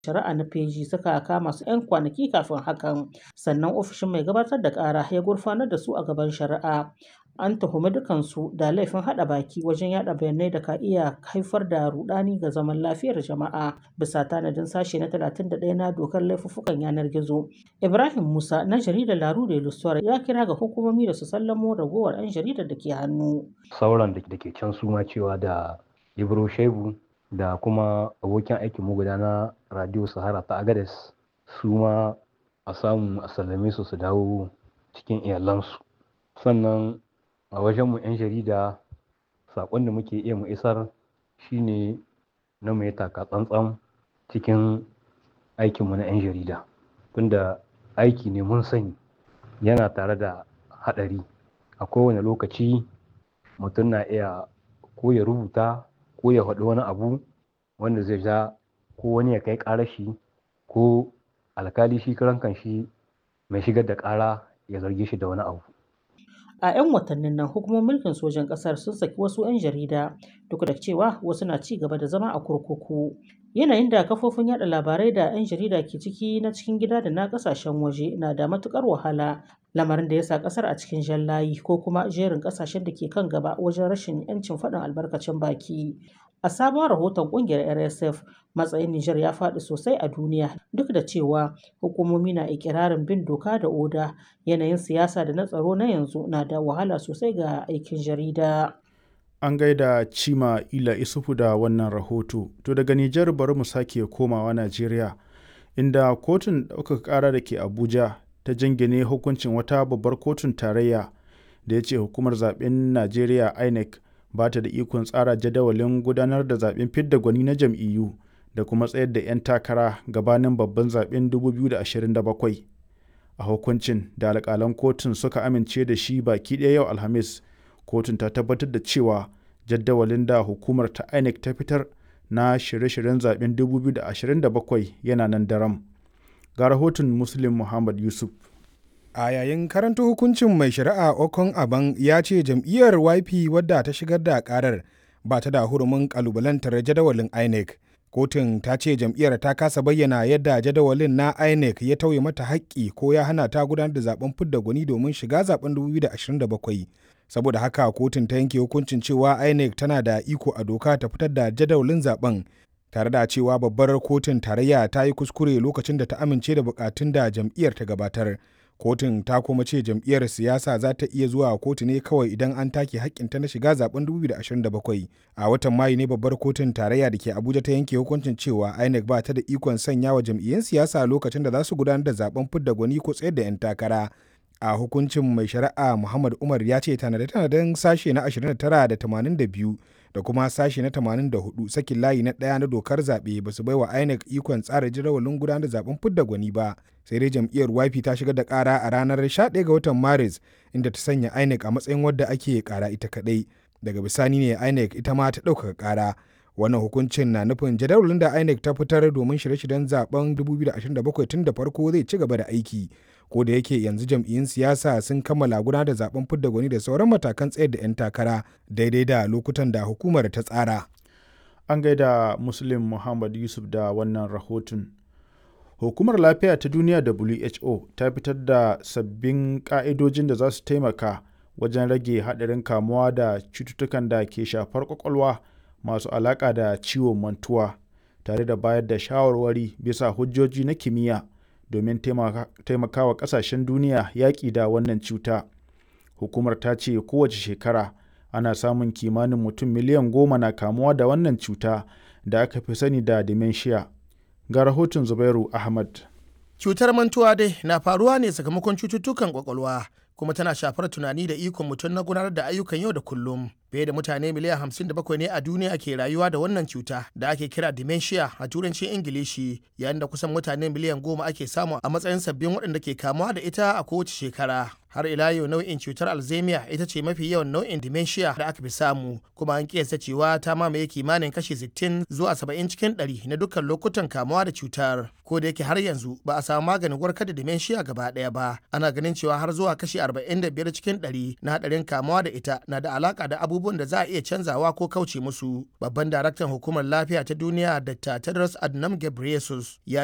shari'a na feji suka kama su 'yan kwanaki kafin hakan sannan ofishin mai gabatar da ƙara ya gurfanar da su a gaban shari'a an tuhumi dukansu da laifin haɗa baki wajen yada bayanai da ka iya haifar da rudani ga zaman lafiyar jama'a bisa tanadin sashe na 31 na dokar laifuffukan yanar gizo ibrahim musa na jaridar laru da ilusuwar ya kira ga hukumomi da su sallamo ragowar 'yan jaridar da ke hannu sauran da ke can su ma cewa da ibro shebu da kuma abokin aikin mu guda na radio sahara ta agades su ma a samu a sallame su su dawo cikin iyalansu sannan a wajenmu 'yan jarida saƙon da muke iya mu isar shine na mu yi taka tsantsan cikin aikinmu na 'yan jarida tunda aiki ne mun sani yana tare da haɗari a kowane lokaci mutum na iya ko ya rubuta ko ya faɗi wani abu wanda zai ja ko wani ya kai ƙarashi ko alkali shi karan shi mai shigar da ƙara ya zarge shi da wani abu a 'yan watannin nan hukumomin mulkin sojan ƙasar sun saki wasu 'yan jarida duk da cewa wasu na ci gaba da zama a kurkuku yanayin da kafofin yada labarai da 'yan jarida ke ciki na cikin gida da na kasashen waje na da matukar wahala lamarin da ya sa kasar a cikin jan layi ko kuma jerin kasashen da ke kan gaba wajen rashin 'yancin faɗin albarkacin baki a sabon rahoton kungiyar rsf matsayin niger ya faɗi sosai a duniya duk da cewa hukumomi na ikirarin bin doka da oda yanayin siyasa da na tsaro na yanzu na da wahala sosai ga aikin jarida an gaida cima ila isufu da wannan rahoto to daga nijar bari mu sake komawa najeriya inda kotun ɗaukaka ƙara da ke abuja ta jingine hukuncin wata babbar kotun tarayya da ya ce hukumar zaben najeriya inec ba ta da ikon tsara jadawalin gudanar da zaben fidda gwani na jam'iyyu da kuma tsayar da 'yan takara gabanin babban zaben 2027 a hukuncin da alƙalan kotun suka amince da shi baki ɗaya yau alhamis kotun ta tabbatar da cewa jadawalin da hukumar ta inec ta fitar na shirye-shiryen zaben 2027 yana nan daram ga rahoton muslim muhammad yusuf a yayin karanta hukuncin mai shari'a okon aban ya ce jam'iyyar yp wadda ta shigar da karar ba ta da hurumin kalubalantar jadawalin inec kotun ta ce jam'iyyar ta kasa bayyana yadda jadawalin na inec ya tauye mata haƙƙi ko ya hana ta gudanar da zaben fidda gwani domin shiga zaben 2027 saboda haka kotun ta yanke hukuncin cewa inec tana da iko a doka ta fitar da jadawalin zaben tare da cewa babbar kotun tarayya ta yi kuskure lokacin da ta amince da bukatun da jam'iyyar ta gabatar kotun ta kuma ce jam'iyyar siyasa za ta iya zuwa kotu ne kawai idan an take hakkinta na shiga zaben 2027 a watan mayu ne babbar kotun tarayya da ke abuja ta yanke hukuncin cewa inec ba ta da ikon sanya wa jam'iyyun siyasa lokacin da za su gudanar da zaben fidda gwani ko tsayar da 'yan takara a hukuncin mai shari'a muhammad umar ya ce tanade-tanaden sashe na 29 da 82 da kuma sashe na 84 sakin layi na ɗaya na dokar zaɓe ba su baiwa INEC ikon tsara jadawalin gudanar da zaben fidda gwani ba sai dai jam'iyyar YP ta shigar da ƙara a ranar 11 ga watan Maris inda ta sanya INEC a matsayin wadda ake ƙara ita kaɗai daga bisani ne INEC ita ma ta ɗaukaka ƙara wannan hukuncin na nufin jadawalin da INEC ta fitar domin shirye-shiryen zaben 2027 tun da farko zai ci gaba da aiki ko da yake yanzu jam'iyyun siyasa sun kammala gudanar da zaben fidda gwani da sauran matakan tsayar da 'yan takara daidai da lokutan da hukumar ta tsara. An gaida Muslim Muhammad Yusuf da wannan rahoton. Hukumar Lafiya ta Duniya WHO ta fitar da sabbin ƙa'idojin da za su taimaka wajen rage haɗarin kamuwa da cututtukan da ke shafar ƙwaƙwalwa masu alaƙa da ciwon mantuwa, tare da bayar da shawarwari bisa hujjoji na kimiyya. domin taimakawa kasashen duniya yaƙi da wannan cuta. Hukumar ta ce kowace shekara ana samun kimanin mutum miliyan goma na kamuwa da wannan cuta da aka fi sani da dementia. Ga rahoton Zubairu Ahmad. Cutar mantuwa dai na faruwa ne sakamakon cututtukan kwakwalwa kuma tana shafar tunani da ikon mutum na gudanar da ayyukan yau da kullum. Fiye da mutane miliyan hamsin da bakwai ne a duniya ke rayuwa da wannan cuta da ake kira dementia a turancin Ingilishi yayin da kusan mutane miliyan goma ake samu a matsayin sabbin waɗanda ke kamuwa da ita a kowace shekara. har ila yau nau'in cutar alzheimer ita ce mafi yawan nau'in dementia da aka fi samu kuma an kiyasta cewa ta mamaye kimanin kashi 60 zuwa 70 cikin 100 na dukkan lokutan kamuwa da cutar ko da yake har yanzu ba a samu maganin warkar da dementia gaba ɗaya ba ana ganin cewa har zuwa kashi 45 cikin 100 na hadarin kamuwa da ita na da alaka da abubuwan da za a iya canzawa ko kauce musu babban daraktan hukumar lafiya ta duniya dr tedros adhanom ghebreyesus ya